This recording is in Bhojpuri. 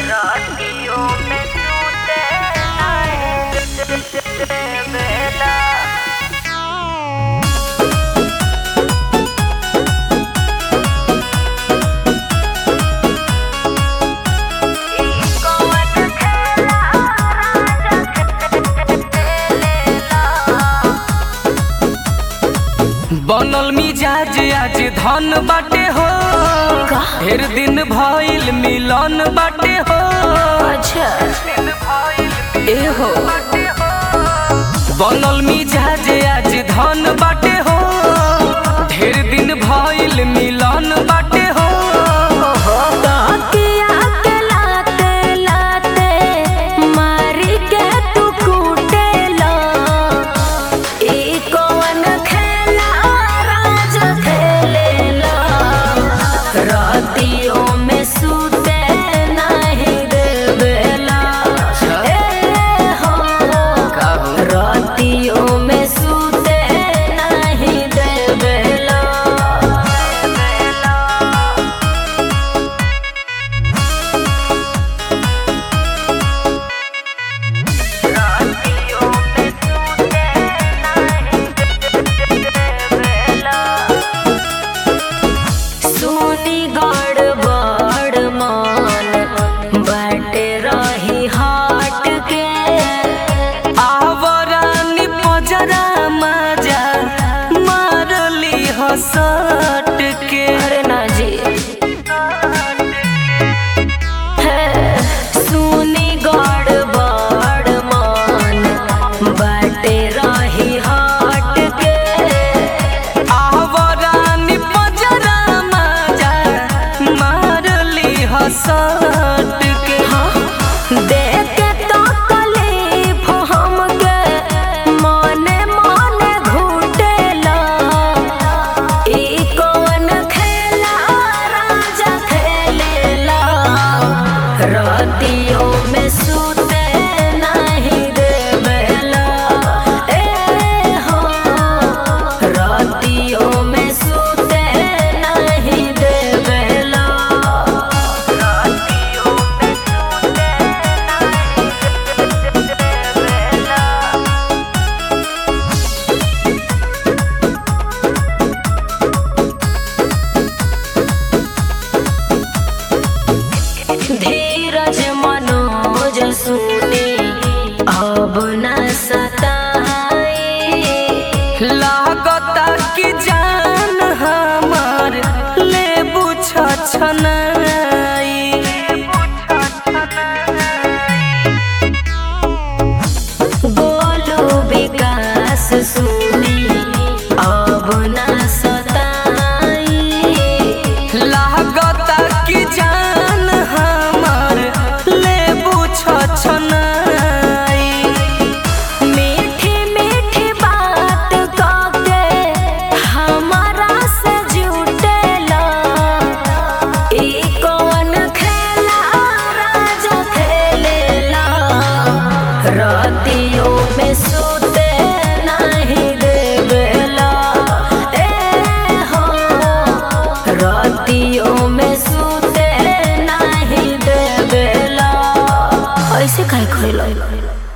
रातियों में टूटे बेला कौन खेला राजा खेलेला बनल मिजाज आज धन बाटे हो ढेर दिन भइल मिलन बाटे हो अच्छा ए हो बनल मिजाज आज धन बाटे हो ढेर दिन भइल मिलन बाटे हो तकिया के लाते लाते मारी के तू कूटेला ई कौन खेला राजा खेलेला रातियों में सूते नहीं देवेला ए हो रातियों में सूते नहीं देवेला रातियों में सूते नहीं देवेला सुनी गड़बड़ मान बाटे रही हाट के आवरानी पजरा मजा मारली हसट के अरे ना जी है, सुनी गड़बड़ मान बाटे रही हाट के आवरानी पजरा मजा मारली हसट के देख के तो कलीफ हमके मने मने घुटेला ई कौन खेला राजा खेलेला रातियों में सूते नहीं देवेला ए हो रातियों में सूते नहीं देवेला रातियों में सूते नहीं देवेला धीरज